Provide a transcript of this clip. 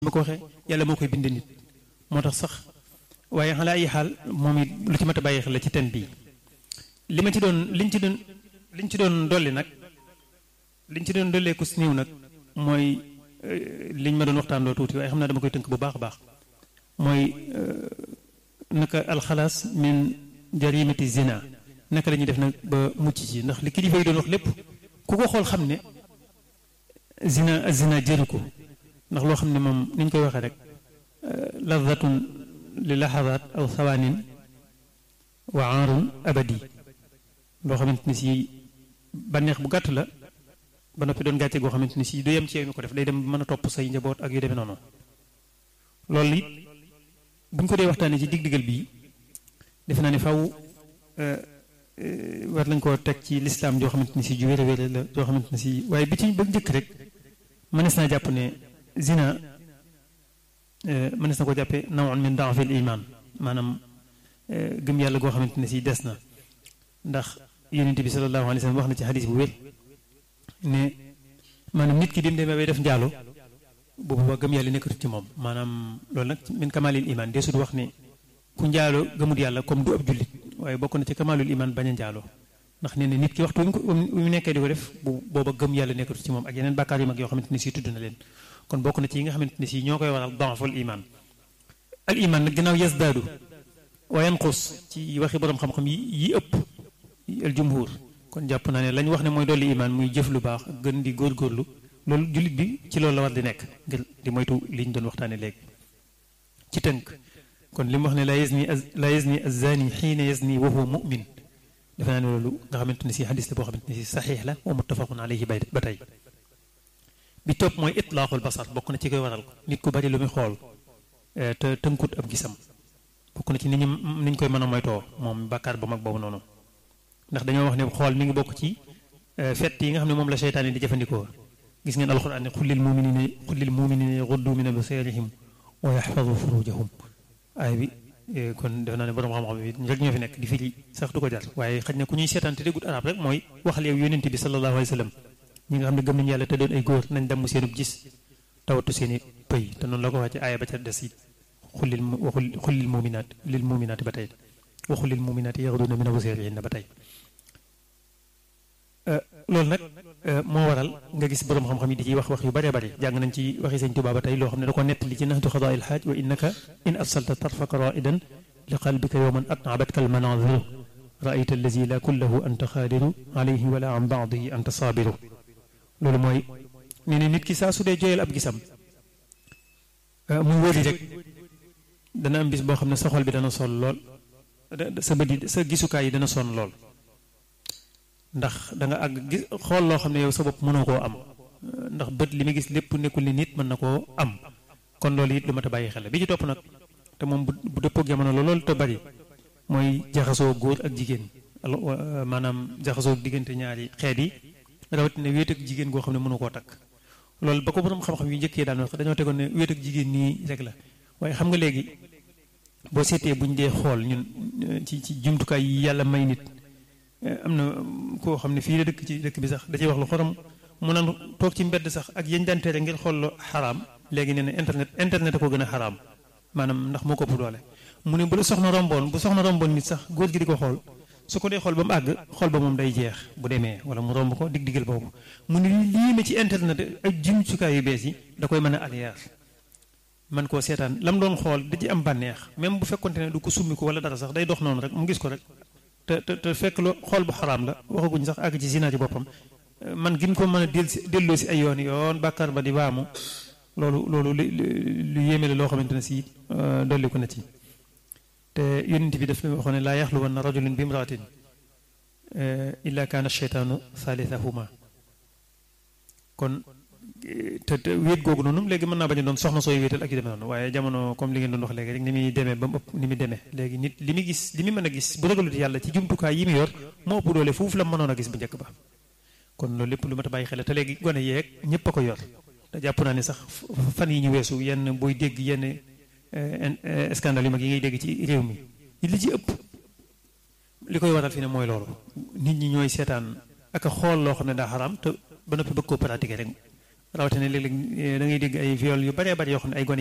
ma ko waxee yàlla moo koy bind nit moo tax sax waaye xalaa ay xaal moom it lu ci mat a bàyyi xel la ci ten bii li ma ci doon liñ ci doon liñ ci doon dolli nag liñ ci doon dollee ku si néew nag mooy liñ ma doon waxtaan loo tuuti waaye xam naa dama koy tënk bu baax a baax mooy naka alxalaas min jarimati zina naka la ñuy def nag ba mucc ci ndax li kilifa yi doon wax lépp ku ko xool xam ne zina zina jëru ko ndax loo xam ne moom ni ñu koy waxee rek ladatun li laxadaat aw sawaanin wa aarun abadi loo xamante ni si bànneex bu gàtt la ba noppi doon gàcce goo xamante ni si du yem ci yow mi ko def day dem mën a topp say njaboot ak yu demee noonu loolu it bu ñu ko dee waxtaanee ci dig-digal bii defe naa ne faw war nañ koo teg ci lislaam joo xamante ni si ju wér a wér la joo xamante ni si waaye bi ci ba njëkk rek mënees naa jàpp ne zina mënees na ko jàppe nawun min daafil iman maanaam gëm yàlla goo xamante ne si des na ndax yonent bi sallallahu alayhi wa sallam wax na ci xadis bu wér ne maanaam nit ki dim demee bay def njaalo bu booba gëm yàlla nekkatu ci moom maanaam loolu nag min kamalil iman desut wax ne ku njaalo gëmut yàlla comme du ab jullit waaye bokk na ci kamalul iman bañ a njaalo ndax nee na nit ki waxtu wi mu nekkee di ko def bu booba gëm yàlla nekkatu ci moom ak yeneen bàkkaar yu mag yoo xamante ne si tudd na leen kon bokk na ci yi nga xamante ne si ñoo koy waral danful iman al iman nag ginnaaw yasdaadu wa yanqus ci waxi borom xam-xam yi yi ëpp al jumhur kon jàpp naa ne lañ wax ne mooy dolli iman muy jëf lu baax gën di góorgóorlu loolu jullit bi ci loolu la war di nekk ngir di moytu li ñu doon waxtaane léegi ci tënk kon li mu wax ne la yazni la yazni azani xiina yazni wa huwa mu'min defe naa ne loolu nga xamante ne si xadis la boo xamante ne si saxiix la wa muttafaqun alayhi bay ba tey bi topp mooy itlaaxul basar bokk na ci koy waral nit ku bari lu muy xool te tënkut ab gisam bokk na ci ni ñu ni ñu koy mën a moytoo moom bàkkaar ba mag boobu noonu ndax dañoo wax ne xool mi ngi bokk ci fett yi nga xam ne moom la seytaan yi di jëfandikoo gis ngeen alxuraan ne xullil muminina xullil muminina yaxuddu min absaarihim wa yaxfadu furujahum aay bi kon def naa ne borom xam-xam bi rek ñoo fi nekk di firi sax du ko jar waaye xaj na ku ñuy seetaan te déggut arab rek mooy waxal yow yónent bi sallallahu alayhi wa sallam ñi nga xam ne gëm nañu yàlla te doon ay góor nañ damm seenub gis tawatu seeni pëy te noonu la ko wàcce aaya ba ca des it xullil waxul xullil muminaat lil muminaati ba tey waxul lil muminaati yaxuduna min absaarihinna ba tey loolu nag moo waral nga gis borom xam-xam yi di ciy wax wax yu bëree bëri jàng nañ ci waxi sëñ Tuubaa ba tey loo xam ne da ko nettali ci naxdu xadaa il xaaj wa innaka in afsalta tarfaka raidan li qalbika yowman atnabatka al manaziru raayta allazi la kullahu anta xaadiru alayhi wala an baadihi anta saabiru loolu mooy nee na nit ki saa su dee jooyal ab gisam muy wëri rek dana am bis boo xam ne sa xol bi dana sonn lool sa bët yi sa gisukaay yi dana sonn lool ndax da nga àgg gis xool loo xam ne yow sa bopp mënoo koo am ndax bët li muy gis lépp nekkul ni nit mën na koo am kon loolu it lu mat a bàyyi xel bi ci topp nag te moom bu bu dëppoo jamono la loolu te bari mooy jaxasoo góor ak jigéen maanaam jaxasoo diggante ñaari xeet yi rawatina wéet ak jigéen goo xam ne mënu koo takk loolu ba ko borom xam-xam yu njëkkee daan wax dañoo tegoon ne wéet ak jigéen nii rek la waaye xam nga léegi boo seetee buñ dee xool ñun ci ci jumtukaay yi yàlla may nit am na koo xam ne fii la dëkk ci dëkk bi sax da ciy wax lu xorom mu naan toog ci mbedd sax ak yañ daan tere ngir xool lu xaraam léegi nee na internet internet a ko gën a xaraam maanaam ndax moo ko ëpp doole mu ne bu la soxna romboon bu soxna romboon nit sax góor gi di ko xool su ko dee xool ba mu àgg xool ba moom day jeex bu demee wala mu romb ko dig digal boobu mu ne lii ma ci internet ak jumtukaay yu bees yi da koy mën a aliyaar man koo seetaan lam doon xool da ci am bànneex même bu fekkonte ne du ko summi ko wala dara sax day dox noonu rek mu gis ko rek te te te fekk lu xool bu xaraam la waxaguñ sax àgg ci zina ci boppam man gin ko mën a del si delloo si ay yoon yoon bàkkaar ba di baamu loolu loolu lu lu yéeme la loo xamante ne si dolli ko na ci te yonent bi daf ne waxoon ne laa yaxluwanna rajulun bi imraatin illa kaana cheytaanu thalithahuma kon te te wéet googu noonu léegi mën naa bañ a doon soxna sooy wéetal ak yu demee noonu waaye jamono comme li ngeen doon wax léegi rek ni muy demee ba mu ëpp ni muy demee léegi nit li muy gis li muy mën a gis bu ragalut yàlla ci jumtukaay yi mu yor moo ëpp doole foofu la mënoon a gis bu njëkk ba kon loolu lépp lu mat a bàyyi xel te léegi gone yeeg ñëpp a ko yor te jàpp naa ne sax fan yi ñu weesu yenn booy dégg yenn scandale yu mag yi ngay dégg ci réew mi li ci ëpp li koy waral fi ne mooy loolu nit ñi ñooy seetaan ak a xool loo xam ne daa xaraam te ba noppi bëgg koo pratiquer rek rawatina léeg-léeg da ngay dégg ay viol yu bëree bëri yoo xam ne ay gone